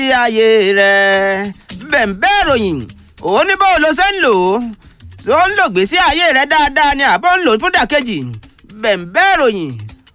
ayé rẹ̀ bẹ̀ǹbẹ̀ ìròyìn òun ní báwo ló ṣe ń lò ó tó ń lò gbèsè ayé rẹ̀ dáadáa ni àbọ̀ ń lò fún dàkejì bẹ̀ǹbẹ̀ ìròyìn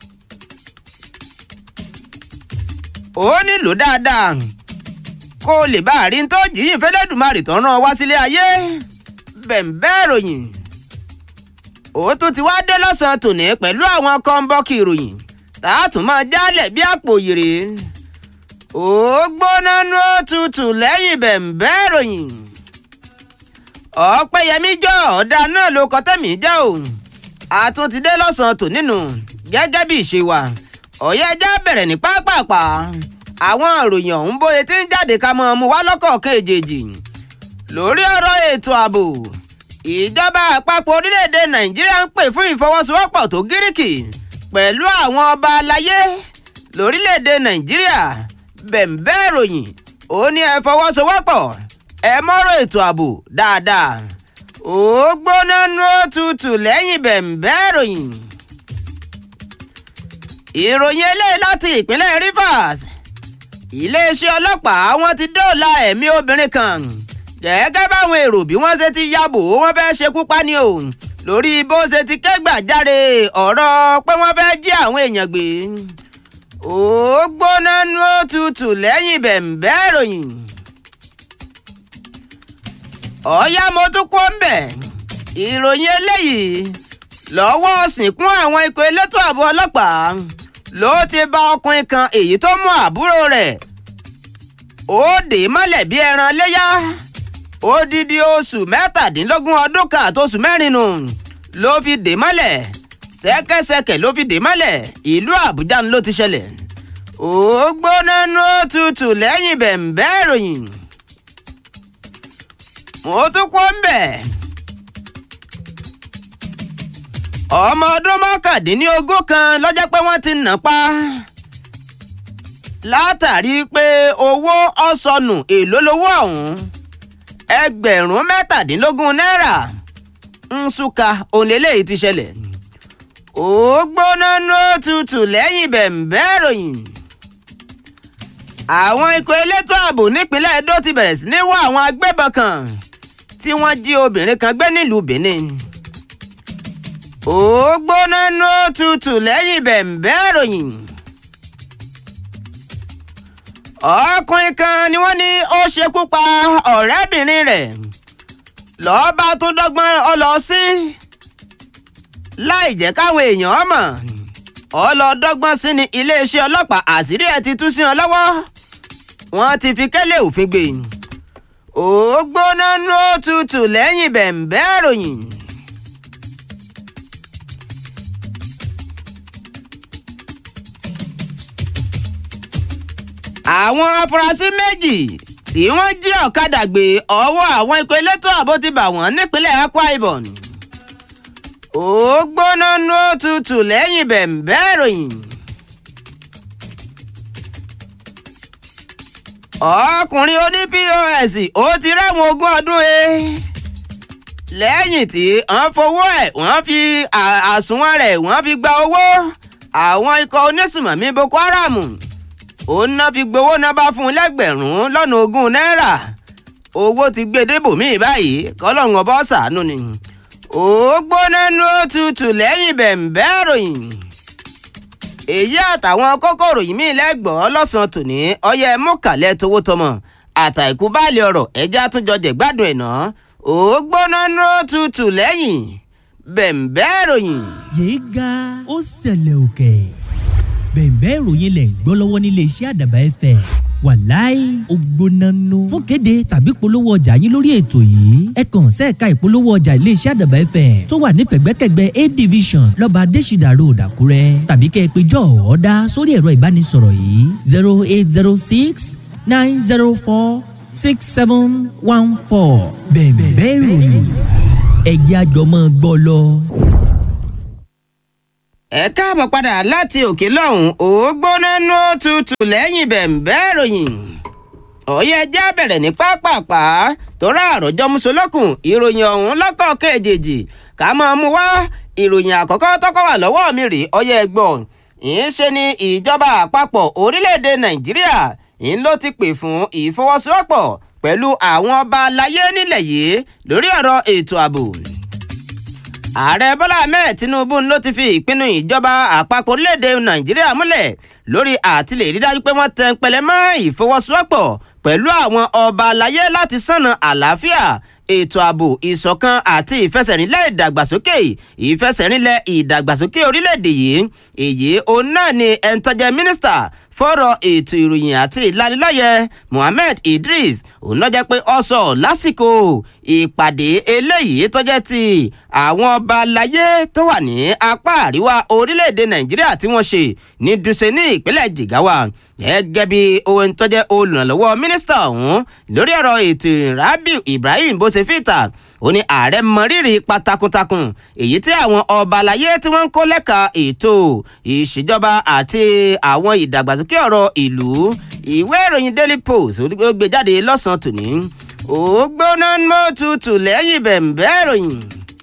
ó nílò dáadáa kó o lè bá àrí tó jìyìn fẹ́lẹ́dùmarè tó rán ọ wá sílé ayé bẹ̀ǹbẹ̀ ìròyìn ó tún ti wá dé lọ́sàn-án tòní pẹ̀lú àwọn kọ́ńbọ́ọ̀kì ìròyìn tá a tún máa jálẹ̀ bí àpò yèrè ó gbóná nú òtútù lẹ́yìn bẹ̀ǹbẹ̀ ìròyìn ọ̀pẹ̀yẹmí jọ ọ̀dà náà ló kọ́ tẹ̀mí jẹ́ o àtún ti dé lọ́sàn-án tò nínú gẹ́gẹ́ bí ìṣe wa ọ̀yẹ́ ẹja bẹ̀rẹ̀ ní pápápá àwọn ìròyìn ọ̀hún bóye tí ń jáde ká mọ́ ọmú wá lọ́kọ̀ọ̀kan èjèèjì lórí ọ̀rọ̀ ètò ààbò ìjọba àpapọ̀ orílẹ̀-èdè nàìjíríà ń pè fún ìfọwọ́sowọ́pọ̀ tó gíríkì pẹ̀lú àwọn ọba aláyé lórílẹ̀-èdè nàìjíríà bẹ̀ǹbẹ̀ ìròyìn ó ní ẹ fọwọ́sowọ́pọ̀ ẹ mọ́rọ̀ ètò ààbò dáadáa ó gbóná nú òtútù lẹ́yìn bẹ̀ǹbẹ̀ ìròyìn ìròyìn eléyìí láti ìpínlẹ̀ rivers iléeṣẹ́ ọlọ́pàá wọn ti dóòlà ẹ̀mí obìnrin kan gẹ́gẹ́ báwọn èrò bí wọ́n ṣe ti yàbò wọ́n fẹ́ ṣekú pa ni o lórí bó ṣe ti kẹ́gbàjáre ọ̀rọ̀ pé wọ́n fẹ́ jí àwọn èèyàn gbé ó gbóná nú òtútù lẹ́yìn bẹ̀ǹbẹ̀ ìròyìn ọ̀yá mo tún kó ń bẹ̀ ìròyìn eléyìí lọ́wọ́ sìnkún àwọn ikọ̀ elétò ààbò ọlọ́pàá ló ti bá ọkùnrin kan èyí tó mú àbúrò rẹ̀ ó dè mọ́lẹ̀ bí ẹran léyà odidi oṣù mẹ́tàdínlógún ọdún kan àtòṣù mẹ́rin nù ló fi dè mọ́lẹ̀ ṣẹ́kẹ́ṣẹkẹ̀ ló fi dè mọ́lẹ̀ ìlú àbújá ló ti ṣẹlẹ̀ ó gbóná nú tutù lẹ́yìn bẹ̀ǹbẹ̀ ìròyìn mo tún kó ń bẹ̀ ọmọ ọdún mọ́kàndínlógún kan lọ́jọ́ pé wọ́n ti nà pa látàrí pé owó ọ̀sọ̀nù èlò lówó ọ̀hún ẹgbẹ̀rún mẹ́tàdínlógún náírà nsúka òǹlẹ́lẹ́yìí ti ṣẹlẹ̀ ó gbóná ní òtútù lẹ́yìn bẹ̀ǹbẹ̀ ròyìn àwọn ikọ̀ elétò ààbò nípínlẹ̀ Edo ti bẹ̀rẹ̀ sí ní wá àwọn agbébọn kan tí wọ́n jí obìnrin kan gbé nílùú Benin ó gbóná ní òtútù lẹ́yìn bẹ̀ǹbẹ̀ ròyìn ọkùnrin kan ni wọ́n ní ó ṣekú pa ọ̀rẹ́bìnrin rẹ̀ lọ́ọ́ tún dọ́gbọ́n ọ lọ sí láì jẹ́ káwọn èèyàn mọ̀ ọlọ́dọ́gbọ́n sí ni iléeṣẹ́ ọlọ́pàá àṣírí ẹ̀ ti tú sí wọn lọ́wọ́ wọ́n ti fi kẹ́lẹ́ òfin gbé ó gbóná ní òtútù lẹ́yìn bẹ̀ǹbẹ̀ ròyìn. àwọn afurasí méjì tí wọ́n jí ọ̀kadà gbé ọwọ́ àwọn ikọ̀ elétò ààbò ti bà wọ́n nípínlẹ̀ Akwa Ibom ó gbóná ní òtútù lẹ́yìn bẹ̀ǹbẹ̀ ìròyìn. ọkùnrin oní POS ó ti rẹ́wọ̀n ogún ọdún e lẹ́yìn tí wọ́n fowó ẹ̀ wọ́n fi àsùnwọ̀n rẹ̀ wọ́n fi gba owó àwọn ikọ̀ onísùmọ̀mí Boko Haram òun náà fi gbowó náà bá fún un lẹ́gbẹ̀rún lọ́nà ogún náírà owó ti gbé débòmíì báyìí kọ́lọ́hún ọba ṣàánú ni ó gbóná ní òtútù lẹ́yìn bẹ̀ǹbẹ̀ ròyìn èyí àtàwọn kókòrò yìí mí lẹ́gbọ̀ọ́ lọ́sàn-án tòní ọyẹ mọ́kàlẹ́ towó tọmọ àtàìkú báàlì ọ̀rọ̀ ẹja àtúnjọ jẹ̀gbádùn ẹ̀ náà ó gbóná ní òtútù lẹ́yìn bẹ̀ǹbẹ̀ ròyìn. yéé ga ó ṣẹlẹ̀ òkè bẹ̀ǹbẹ̀ ìròyìn lẹ̀ ń gbọ́ lọ́wọ́ nílé iṣẹ́ àdàbà ẹ̀fẹ̀ wàláì ògbónánú fún kéde tàbí polówó ọjà yín lórí ètò yìí ẹ kàn sẹ́ẹ̀ka ìpolówó ọjà ilé iṣẹ́ àdàbà ẹ̀fẹ̀ tó wà nífẹ̀gbẹ́kẹ̀gbẹ́ a division lọ́ba adésìdà road àkúrẹ́ tàbí kẹ́ ẹ pé jọ́ ọ̀ọ́dá sórí ẹ̀rọ ìbánisọ̀rọ̀ yìí zero eight zero six nine zero four six seven one four bẹ̀ǹbẹ̀ ìròyìn ẹ̀jẹ̀ àjọmọ́ gbọ́ lọ ẹ káàbọ̀ padà láti òkè lọ́hùn ó gbóná nú tutù lẹ́yìn bẹ̀ǹbẹ̀ ìròyìn ọ̀yẹ́ ẹjẹ́ bẹ̀rẹ̀ ní pápápá torí àròjọ musolókun ìròyìn ọ̀hún lọ́kọ̀ kejì ká máa mú wá ìròyìn àkọ́kọ́ tọ́kọ́ wà lọ́wọ́ mi rè ọ̀yẹ́ ẹgbọ́n ìyẹn ṣe ni ìjọba àpapọ̀ orílẹ̀-èdè nàìjíríà ń ló ti pè fún ìfọwọ́sowọ́pọ̀ pẹ̀lú àwọn ọba aláyé nílẹ̀ yìí lórí ọ̀rọ̀ ètò ààbò ààrẹ bọ́lá ahmed tinubu ló ti fi ìpinnu ìjọba àpapọ̀ orílẹ̀-èdè nàìjíríà múlẹ̀ lórí àtìlẹ̀ rí dájú pé wọ́n tẹ pẹlẹ mọ́ ìfọwọ́sowọ́pọ̀ pẹ̀lú àwọn ọba aláyé láti sànà àlàáfíà ètò ààbò ìṣọ̀kan àti ìfẹsẹ̀rinlẹ̀ ìdàgbàsókè ìfẹsẹ̀rinlẹ̀ ìdàgbàsókè orílẹ̀-èdè yìí èyí òun náà ni ẹni tó jẹ́ mínísítà fọ́rọ̀ ètò ìròyìn àti ìlanilọ́yẹ̀ Mohammed Idris òun náà jẹ́ pé ó sọ lásìkò ìpàdé eléyìí tó jẹ́ ti àwọn ọba aláyé tó wà ní apá àríwá orílẹ̀-èdè Nàìjíríà tí wọ́n ṣe ní Dùsẹ̀ ní ìpínlẹ̀ Jigawa gẹ́gẹ́ bí ohun tó jẹ́ olùrànlọ́wọ́ mínísítà ọ̀hún lórí ọ̀rọ̀ ètò Rabiu Ibrahim bó ṣe fìtà ó ní ààrẹ mọrírì ipa takuntakun èyí tí àwọn ọba aláyé tí wọ́n ń kó lẹ́ka ètò ìṣèjọba àti àwọn ìdàgbàsókè ọ̀rọ̀ ìlú ìwé ìròyìn Daily Post ó gbé jáde lọ́sàn-án tòní ó gbóná mọ́ tutù lẹ́yìn bẹ̀m̀bẹ́ ìròyìn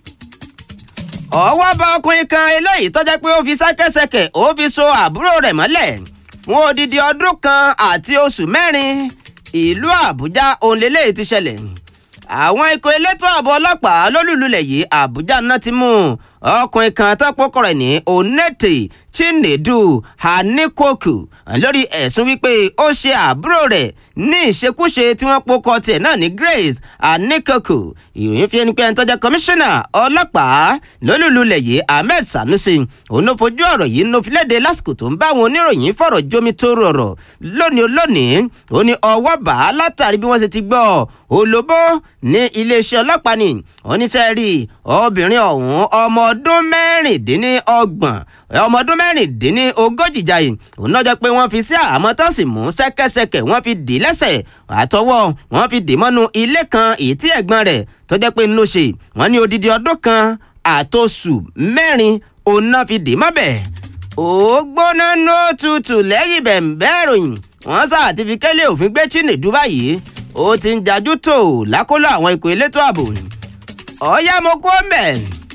ọwọ́ bá ọkùnrin kan eléyìí tó jẹ́ pé ó fi sákẹ́sẹkẹ̀ ó fi so àbúrò rẹ̀ mọ́lẹ̀ fún odidi ọdún kan àti oṣù mẹ́rin ìlú Àbújá òun lélẹ́yìí ti ṣẹlẹ̀ àwọn ikọ̀ elétò ààbò ọlọ́pàá lólùlulẹ̀ yìí Àbújá náà ti mú ọkùnrin kan tó pọ́kọ̀ rẹ̀ ní Onete Chinedu Hanikoku lórí ẹ̀sùn wípé ó ṣe àbúrò rẹ̀ ní ìṣekúṣe tí wọ́n pọ́kọ̀ tiẹ̀ náà ní Grace Hanikoku ìròyìn fi ẹni pé ẹni tó jẹ́ kọmíṣánná ọlọ́pàá lólùlulẹ̀ yìí Ahmed Sanusi òun ló fojú ọ̀rọ̀ yìí ló fi léde lásìkò tó ń bá àwọn oníròyìn fọ̀rọ̀ jómi tó rọrọ̀ lónìí lónìí ó ní ọwọ́ bá látàrí bí wọ́n ṣe ti gbọ́ olóbó ní iléeṣẹ́ ọlọ́pàá ni oníṣẹ́ rí obìnrin ọ̀hún ọmọ ọdún mẹ́rìndínlọ́gbọ̀n ọmọ ọdún mẹ́rìndínlógójì jayé òun náà jẹ́ pé wọ́n fi sí àmọ́ tán sì mú ṣẹ́kẹ́ṣẹkẹ̀ wọ́n fi dì í lẹ́sẹ̀ àtọwọ́ wọ́n fi dì í mọ́nú ilé kan èyí tí ẹ̀gbọ́n rẹ̀ tó jẹ́ pé ń lọ ṣe wọ́n ní odidi ọdún kan àtòṣù mẹ́rin òun náà fi dì í mọ́bẹ̀ ó gbóná nó tutù lẹ́yìn bẹ̀ǹbẹ́ ìròyìn wọ́n sá àti fi kẹ́lẹ́ òfin gbé Chinedu báyìí ó ti ń jajú tó lákòlò àwọn ikọ̀ elétò ààbò ọ̀ọ́yá mo kó mbẹ̀.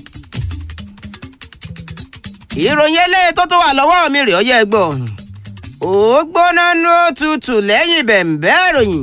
ìròyìn eléyìí tó tó wà lọ́wọ́ mi rè ọyẹ́ gbọ́ ó gbóná nó tutù lẹ́yìn bẹ̀ǹbẹ́ ìròyìn.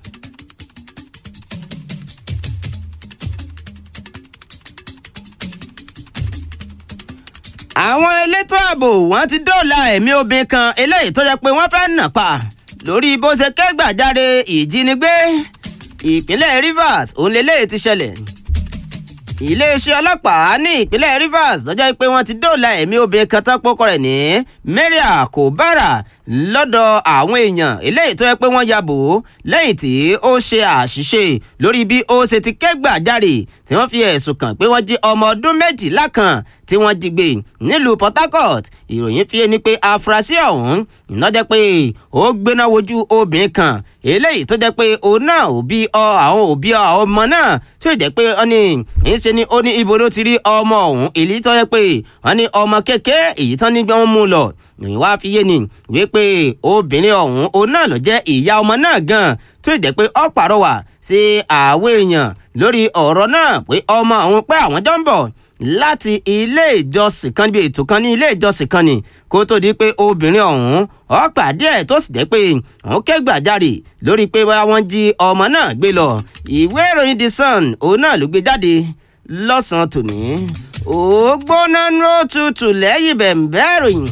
àwọn elétò ààbò wọ́n ti dóòlà ẹ̀mí obìnrin kan eléyìí tó yẹ pé wọ́n fẹ́ẹ́ nà pa lórí bó ṣe kẹ́gbàjáre ìjínigbé ìpínlẹ̀ Rivers òun lélẹ́yìí ti ṣẹlẹ̀ iléeṣẹ́ ọlọ́pàá ní ìpínlẹ̀ Rivers lọ́jọ́ pé wọ́n ti dóòlà ẹ̀mí obìnrin kan tán pọ́kọ rẹ̀ ní Maria Kobara lọ́dọ̀ àwọn èèyàn eléyìí tó yẹ pé wọ́n ya bò ó lẹ́yìn tí ó ṣe àṣìṣe lórí bí ó ṣe ti kẹ́gbàjáre tí wọ́n fi ẹ̀sùn kàn pé wọ́n jí ọmọ ọdún méjìlá kan tí wọ́n jí gbé nílùú Port Harcourt ìròyìn fi ni pé afurasí ọ̀hún iná jẹ́ pé ó gbéná wojú obìnrin kan eléyìí tó jẹ́ pé òun náà òbí àwọn òbí ọmọ náà tí ó jẹ́ pé ó ní ìṣe ni ó ní ibo ló ti rí ọmọ ọ̀hún èyí tó jẹ́ pé wọ́n ní ọmọ kékeré èyí tán ní bí wọ́n mú lọ ìròyìn wá fi yé ni wípé obìnrin ọ̀hún òun náà ló jẹ́ ìyá ọmọ náà gan tó jẹ́ pé ó pàrọwà sí àwọn èèyàn lórí ọ̀rọ̀ náà pé ọmọ ọ̀hún pé àwọn jọ ń bọ̀ láti ilé ìjọsìn kan níbi ètò kan ní ilé ìjọsìn kan ni kó tó di pé obìnrin ọ̀hún ó pàdé ẹ̀ tó sì jẹ́ pé òun ké gbàjarè lórí pé wọ́n jí ọmọ náà gbé lọ ìwé ìròyìn The Sun òun náà ló gbé jáde lọ́sàn-án tòní ó gbóná ní ó tutù lẹ́yìn bẹ̀m̀bẹ́ ìròyìn.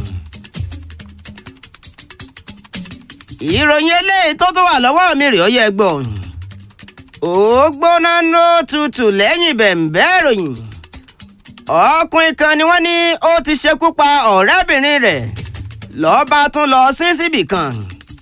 ìròyìn eléyìí tó tó wà lọ́wọ́ mi rèé ó yẹ gbọ́ ó gbóná ní ó tutù lẹ́yìn bẹ̀m̀bẹ́ ìròyìn ọkùnrin kan ni wọ́n ní ó ti ṣekú pa ọ̀rẹ́bìnrin rẹ̀ lọ́ba tún lọ sí síbì kan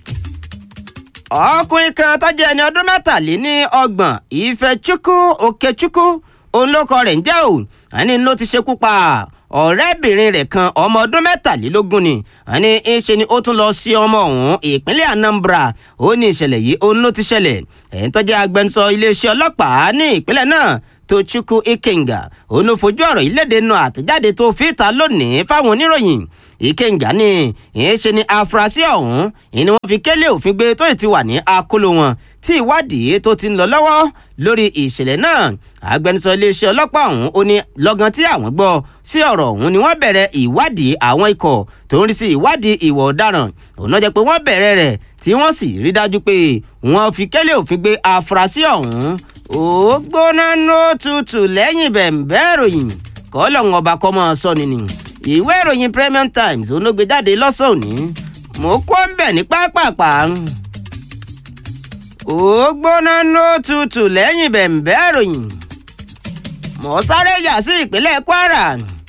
ọkùnrin kan tó jẹ́ ẹni ọdún mẹ́tàléní ọgbọ̀n Ifechukwu Okechukwu òun ló kọ rẹ̀ ń jẹ́ ò àní ló ti ṣekú pa ọ̀rẹ́bìnrin rẹ̀ kan ọmọ ọdún mẹ́tàlélógún ni àní ìṣe ni ó tún lọ sí ọmọ ọ̀hún ìpínlẹ̀ Anambra ó ní ìṣẹ̀lẹ̀ yìí òun ló ti ṣẹlẹ̀ ẹ̀ ń tó jẹ́ agbẹnusọ iléeṣẹ́ ọlọ́pàá ní ìpínlẹ̀ náà Tochukwu Ikenga òun ló fojú ọ̀rọ̀ yìí léde nu àtẹ̀jáde tó fi ta lónìí fáwọn oníròyìn ìkẹǹgà ni ìyẹn ṣe ni afurasí ọ̀hún ìyẹn ni wọ́n fi kélé òfin gbé tó ti wà ní akóló wọn tí ìwádìí tó ti ń lọ lọ́wọ́ lórí ìṣẹ̀lẹ̀ náà agbẹnusọ iléeṣẹ́ ọlọ́pàá ọ̀hún ó ní lọ́gán tí àwọn gbọ́ sí ọ̀rọ̀ ọ̀hún ni wọ́n bẹ̀rẹ̀ ìwádìí àwọn ikọ̀ tó ń rí sí ìwádìí ìwà ọ̀daràn òun náà jẹ́ pé wọ́n bẹ̀rẹ̀ rẹ̀ tí wọ́n sì rí dájú pé wọ́n fi kélé òfin gbé afurasí ọ̀hún ó gbóná ní ó tutù lẹ́yìn bẹ̀m̀bẹ́ ìròyìn kọ́lọ́hún ọba kọ́ mọ́ ọ sọ ni ni ìwé ìròyìn Premium Times onógbé jáde lọ́sàn-án òní mo kó ń bẹ̀ ní pápápá ó gbóná ní ó tutù lẹ́yìn bẹ̀m̀bẹ́ ìròyìn mo sáré yà sí ìpínlẹ̀ Kwara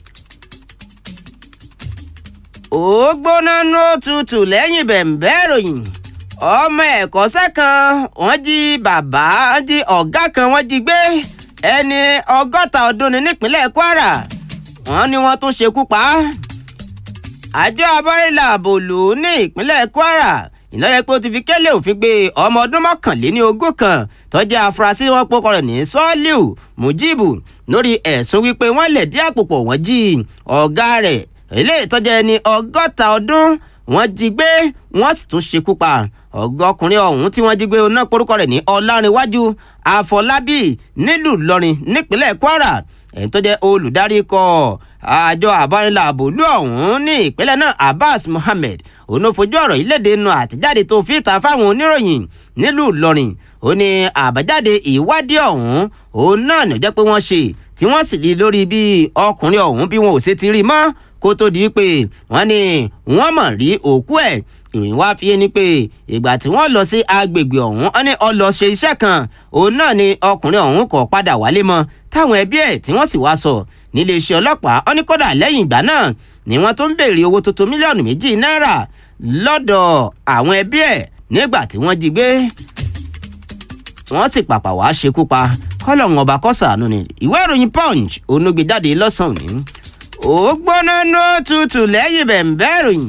ó gbóná ní ó tutù lẹ́yìn bẹ̀m̀bẹ́ ìròyìn ọmọ ẹ̀kọ́ṣẹ́ kan wọ́n jí bàbá jí ọ̀gá kan wọ́n jí gbé ẹni ọgọ́ta ọdún ní nípínlẹ̀ Kwara wọ́n ní wọ́n tún ṣekú pa á. àjọ abọ́rẹ́là àbòlù ní ìpínlẹ̀ Kwara ìnáyẹ pé ó ti fi kélé òfin gbé ọmọ ọdún mọ́kànléní ogún kan tó jẹ́ afurasí wọn pọ́kọ rẹ̀ ní Sọ́ọ́líù Mujibu lórí ẹ̀sùn wípé wọ́n lè dí àpòpọ̀ wọ́n jí ọ̀gá rẹ̀ eléyìí tó jẹ́ ẹni ọgọ́ta ọdún wọ́n jí gbé wọ́n sì tún ṣekú pa ọ̀gá ọkùnrin ọ̀hún tí wọ́n jí gbé oná porúkọ rẹ̀ ní ọlárìnwájú àfọlábí nílùú ìlọrin nípínlẹ̀ kwara ẹni tó jẹ́ olùdarí ikọ̀ àjọ àbánilà àbòlú ọ̀hún ní ìpínlẹ̀ náà abbas mohammed òun ló fojú ọ̀rọ̀ yìí léde nu àtẹ̀jáde tó fi ta fáwọn oníròyìn nílùú ìlọrin ó ní àbájáde ìwádìí ọ̀hún òun náà ní ó jẹ́ pé wọ́n ṣe tí wọ́n sì rí lórí bí ọkùnrin ọ̀hún bí wọn ò ṣe ti rí mọ́ kó tó di pé wọ́n ní wọ́n mọ̀ rí òkú ẹ̀ ìròyìn wá fi ni pé ìgbà tí wọ́n lọ sí agbègbè ọ̀hún wọ́n ní ó lọ ṣe iṣẹ́ kan òun náà ni ọkùnrin ọ̀hún kò padà wálé mọ́ táwọn ẹbí ẹ̀ tí wọ́n sì wá sọ nílé iṣẹ́ ọlọ́pàá wọ́n ní kódà lẹ́yìn ìgbà náà ni wọ́n tó ń béèrè owó tuntun mílíọ̀nù méjì náírà lọ́dọ̀ àwọn ẹbí ẹ̀ nígbà tí wọ́n jí gbé wọ́n sì pàpà wá ṣekú pa kọ́lọ́hún ọba kọ́sàánú ni ìwé ìròyìn punch onúgbé jáde lọ́sàn-án ní ó gbóná nó tutù lẹ́yìn bẹ̀m̀bẹ́ ìròyìn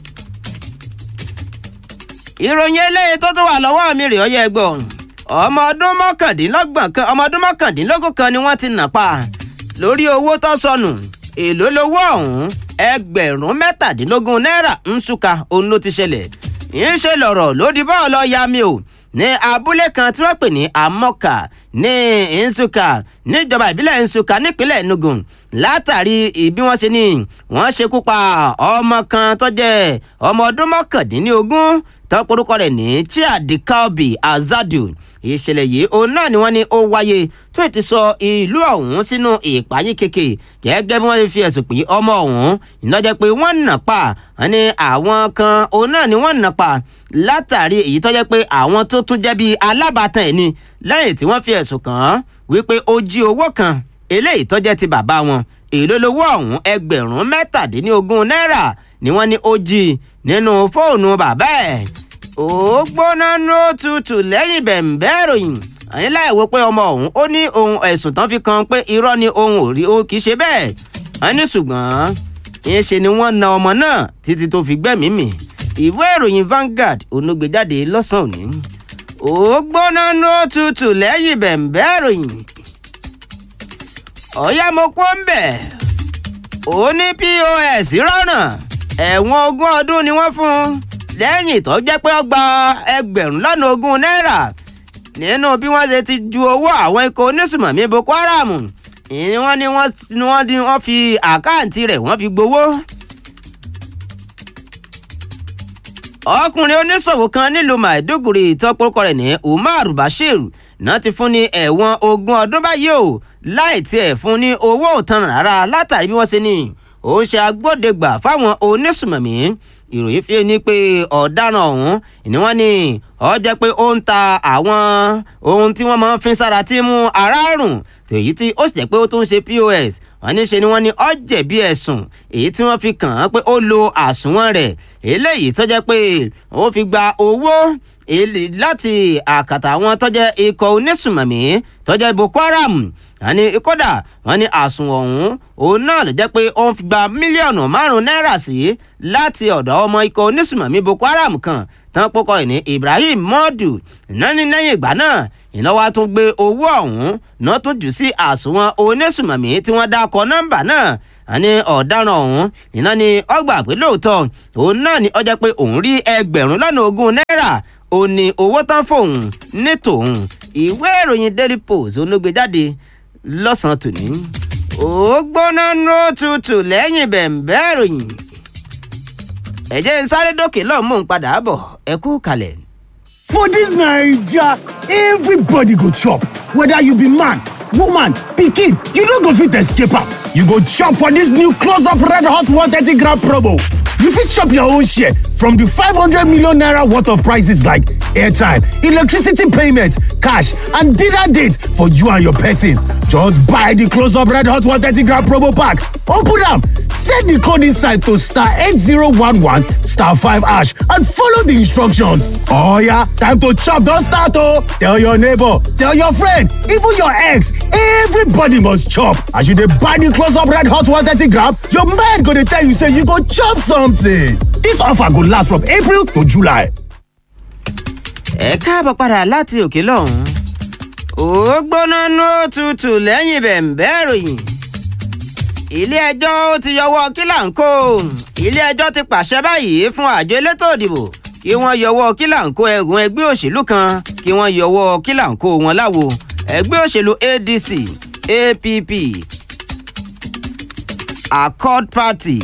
ìròyìn eléyìí tó tún wà lọ́wọ́ mi rè ọ́ yẹ gbọ́ ọmọ ọdún mọ́kàndínlọ́gbọ̀n kan ọmọ ọdún mọ́kàndínlógún kan ni wọ́n ti nà pa lórí owó tó sọnù èló lowó ọ̀hún ẹgbẹ̀rún mẹ́tàdínlógún náírà ńṣúka òun ló ti ṣẹlẹ̀ ń ṣe lọ̀rọ̀ lódì bọ́ọ̀ lọ ya mi o ní abúlé kan tí wọ́n pè ní amọ́kà ní nsúkà níjọba ìbílẹ̀ nsúkà nípínlẹ̀ enugu látàrí bí wọ́n ṣe ní wọ́n ṣekú pa ọmọ kan tó jẹ́ ọmọ ọdún mọ́kàndínlógún tó porúkọ rẹ̀ ní chiadikaobi azadu ìṣẹ̀lẹ̀ yìí òun náà ni wọ́n ní ó wáyé tó ti sọ ìlú ọ̀hún sínú ìpayín keke gẹ́gẹ́ bí wọ́n fi ẹ̀sùn pé ọmọ ọ̀hún ìnájẹ́ pé wọ́n nà pa wọ́n ní àwọn kan òun náà ni wọ́n nà pa látàrí èyí tó jẹ́ pé àwọn tó tún jẹ́ bíi alábàtàn ẹ̀ ni lẹ́yìn tí wọ́n fi ẹ̀sùn kàn án wípé ó jí owó kan eléyìí tó jẹ́ ti bàbá wọn èló lowó ọ̀hún ẹgbẹ̀rún mẹ́tàdínlógún náírà ni wọ́n ní ó jí nínú fóònù bàbá ẹ̀ ó gbóná nó tutù lẹ́yìn bẹ̀m̀bẹ́ ìròyìn àyìn láì wo pé ọmọ ọ̀hún ó ní ohun ẹ̀sùn tán fi kan pé irọ́ ni ohun ò rí ó kì í ṣe bẹ́ẹ̀ wọ́n ní ṣùgbọ́n ìyẹn ṣe ni wọ́n na ọmọ náà títí tó fi gbẹ́mìí mì ìwé ìròyìn Vanguard onúgbèjáde lọ́sàn-án òní ó gbóná nó tutù lẹ́yìn bẹ̀m̀bẹ́ ìròyìn ọ̀yá mo kó ń bẹ̀ ó ní pos rọ́nà ẹ̀wọ̀n ogún ọdún ni wọ́n fún un lẹ́yìn tó jẹ́ pé ó gba ẹgbẹ̀rún lọ́nà ogún náírà nínú bí wọ́n ṣe ti ju owó àwọn ikọ̀ onísùmọ̀mí Boko Haram ìní wọ́n ní wọ́n fi àkáǹtì rẹ̀ wọ́n fi gbowó. ọkùnrin oníṣòwò kan nílùú Maiduguri ìtọ́pọ̀kọ rẹ̀ ní Umar Bashir náà ti fún ní ẹ̀wọ̀n ogún ọdún báyìí o láì tiẹ̀ fún ní owó òtan rárá látàrí bí wọ́n ṣe ní òun ṣe agbódegbà fáwọn onísùmọ̀mí ìròyìn fi ní pé ọ̀daràn ọ̀hún ni wọ́n ní ó jẹ́ pé ó ń ta àwọn ohun tí wọ́n máa ń fi sára tí mú ara rùn èyí tí ó sì jẹ́ pé ó tún ń ṣe POS wọ́n ní ṣe ni wọ́n ní ó jẹ̀bi ẹ̀sùn èyí tí wọ́n fi kàn án pé ó lo àsùnwọ̀n rẹ̀ eléyìí tó jẹ́ pé ó fi gba owó láti àkàtà àwọn tó jẹ́ ikọ̀ onísùmọ̀mí tó jẹ́ Boko Haram wọ́n ní kódà wọ́n ní àsùnwọ̀n ọ̀hún òun náà ló jẹ́ pé ó ń gba mílíọ̀nù márùn-ún náírà sí láti ọ̀dọ̀ ọmọ ikọ̀ onísùmọ̀mí Boko Haram kan tán pọkọ ìní Ibrahim Mọ́ọ̀dù iná ní lẹ́yìn ìgbà náà iná wa tún gbé owó ọ̀hún náà tún jù sí àsùnwọ̀n onísùmọ̀mí tí wọ́n dákọ̀ nọ́mbà náà àní ọ̀daràn ọ̀hún iná ní ọgbà pé lóòótọ́ òun náà ní ọjà pé òun rí ẹgbẹ̀rún lọ́nà ogún náírà ó ní owó tán fóun ní tòun ìwé ìròyìn Daily Post olóògbé jáde lọ́sàn-án tòní ó gbóná ló tutù lẹ́yìn bẹ̀ǹbẹ́ ìròyìn ẹ̀jẹ̀ ń sáré dókè lọ́ọ̀ mò ń padà bọ̀ ẹ kú kalẹ̀. For dis Naija, everybody go chop, whether you be man, woman, pikin, you no go fit escape am. You go chop for dis new close up red hot 130 gram promo. You fit chop your own share from di 500 million naira worth of prices like airtime, electricity payment, cash and dinner date for you and your person. Just buy di close up red hot 130 gram promo pack, open am, set di code inside to star 8011 star 5 hash and follow di instructions. Oh yeah, time to chop don start oh! Tell your neighbor, tell your friend, even your ex, everybody must chop. As you dey buy di close up red hot 130 gram, your mind go dey tell you say you go chop something. Dis offer go last from April to July. ẹ káàbọ̀ padà láti òkè lọ́hùn-ún ó gbóná ló tutù lẹ́yìn bẹ̀ǹbẹ́ ìròyìn ilé-ẹjọ́ ó ti yọwọ́ kílàńkó ilé-ẹjọ́ ti pàṣẹ báyìí fún àjọ elétò òdìbò kí wọ́n yọwọ́ kílàńkó ẹ̀gùn ẹgbẹ́ òṣèlú kan kí wọ́n yọwọ́ kílàńkó wọn láwo ẹgbẹ́ òṣèlú ADC APP Accord Party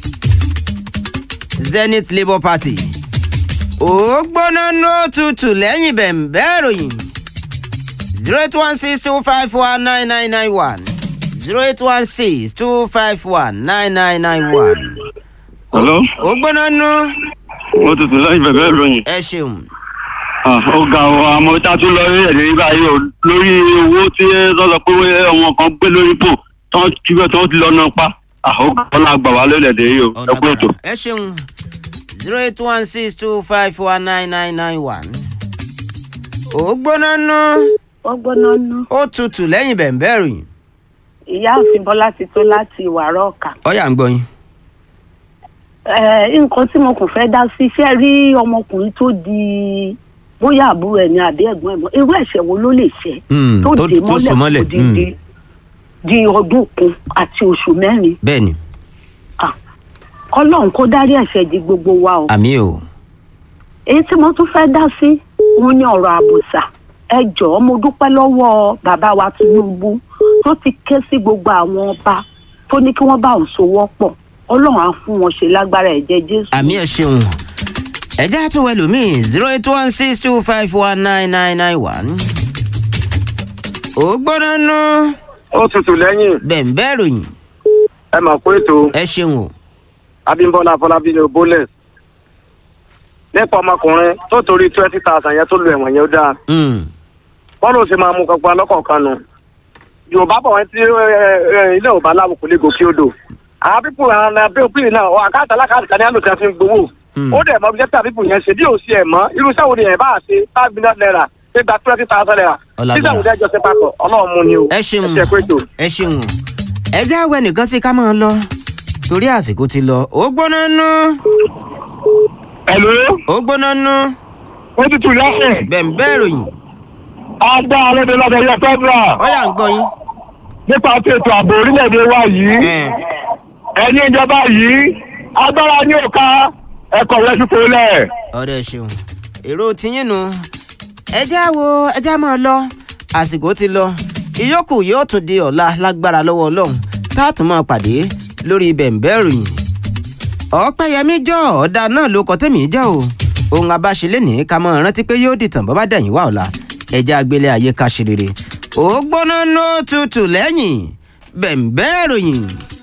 Zenith Labour Party ó gbóná ló tutù lẹ́yìn bẹ̀ǹbẹ́ ìròyìn zero eight one six two five one nine nine nine one zero eight one six two five one nine nine nine one. Hello? ó gbóná nú mo tutù lẹ́yìn bẹ̀bẹ̀ ìròyìn. ẹ ṣeun Ah, ó ga ọ àmọ́ tá a tún lọ rí ẹ̀dẹ̀ rí báyìí o lórí owó tí lọ́sọ pé ọmọ kan gbé lórí pò tán kíbẹ̀ tán ti lọ náà pa. Ah, ó ga ọ náà gbà wá lórí ẹ̀dẹ̀ yìí o ẹ kú ètò. ẹ ṣeun zero eight one six two five one nine nine nine one. ó gbóná nú wọ́n gbóná ná ó tutù lẹ́yìn bẹ̀ǹbẹ́ ìròyìn. ìyáàfin bọ́lá ti tó láti ìwàrọ̀ ọ̀kà. ọ̀yà ń gbọ́ yín. Ẹ, nǹkan tí mo kàn fẹ́ dá sí iṣẹ́ rí ọmọkùnrin tó di bóyá àbúrò ẹ̀ ní àbí ẹ̀gbọ́n ẹ̀gbọ́n irú ẹ̀ṣẹ̀ wo ló lè ṣe Hmm, tó tó- dé tó so mọ́lẹ̀, mọ́lẹ̀ kó di di ọdún kan àti oṣù mẹ́rin bẹ́ẹ̀ ni Ah, kọ́lọ́hún kó dárí ẹ̀ṣẹ̀ di gbogbo wa o àmì o èyí tí mo tún fẹ́ dá sí òun ni ọ̀rọ̀ àbùsà ẹ jọ̀ọ́ mo dúpẹ́ lọ́wọ́ bàbá wa Tinubu tó ti ké sí gbogbo àwọn ọba tó ní kí wọ́n bá òun sowọ́ pọ̀ ọlọ́run á fún wọn ṣe lágbára ẹ̀jẹ̀ Jésù. àmì ẹ ṣeun ẹjẹ àti wẹlú mi zero eight one six two five one nine nine nine one. ó gbóná nú ó tutù lẹ́yìn bẹ̀ǹbẹ́ ìròyìn ẹ mọ̀ pé ètò ẹ ṣeun o. abímbọ́lá afọlábí ní bólẹ̀ nípa ọmọkùnrin tó torí twenty thousand yẹn tó lu ẹ̀wọ̀n yẹn ó dáa Hmm, wọ́n ló ṣe máa mú kankan lọ́kọ̀ọ̀kan nù yorùbá bọ̀ wọ́n tí ẹ, ẹ, ilé ò bá láwù kò lè gòkè odò àwọn pípù àwọn abẹ́òpin náà ọ àkáàtà alákàtà kan ní àlòkè fi ń gbowó Hmm. ó dẹ̀ mọ́ bí jẹ́pẹ́ àbíkù yẹn ṣe bí ò sí ẹ̀ mọ́ irú iṣẹ́ wo ni ẹ̀ bá ṣe five million naira ṣe gba twenty thousand naira Ọlágbára. títà òun dẹ́jọ́ ṣe papọ̀ ọlọ́run mú ni o ẹ ṣeun ẹ ṣe pé ètò. ẹ ṣeun o. ẹjẹ àwẹ nìkan sí ká máa lọ torí àsìkò ti lọ ó gbóná nú Hello? ó gbóná nú ó tutù lẹ́yìn. bẹ̀ǹbẹ́ ìròyìn agbá alóde lọ́dọ̀ yẹ fẹ́dúrà ọ̀yà ń gbọ́ yín. nípa ti ètò ààbò orílẹ̀-èdè wa yìí. Ẹ̀, ẹ̀yin ìjọba yìí agbára ní òka ẹ̀kọ́ rẹ̀ fífò lẹ̀. ọ̀rẹ́ ṣeun èrò tiyín nu ẹjẹ́ wo ẹjẹ́ máa lọ àsìkò ti lọ ìyókù yóò tún di ọ̀la lágbára lọ́wọ́ ọlọ́run tá a tún máa pàdé lórí bẹ̀ǹbẹ́ ìròyìn ọ̀pẹ́yẹmí jọ ọ̀dà náà ló kọ́ tẹ̀mí jẹ́ o ohun abáṣelé ní ká máa rántí pé yóò dìtàn bọ́ bá dẹ̀yìn wá ọ̀la ẹjẹ́ agbélé ayé ká ṣe rere ó gbóná nó tutù lẹ́yìn bẹ̀ǹbẹ́ ìròyìn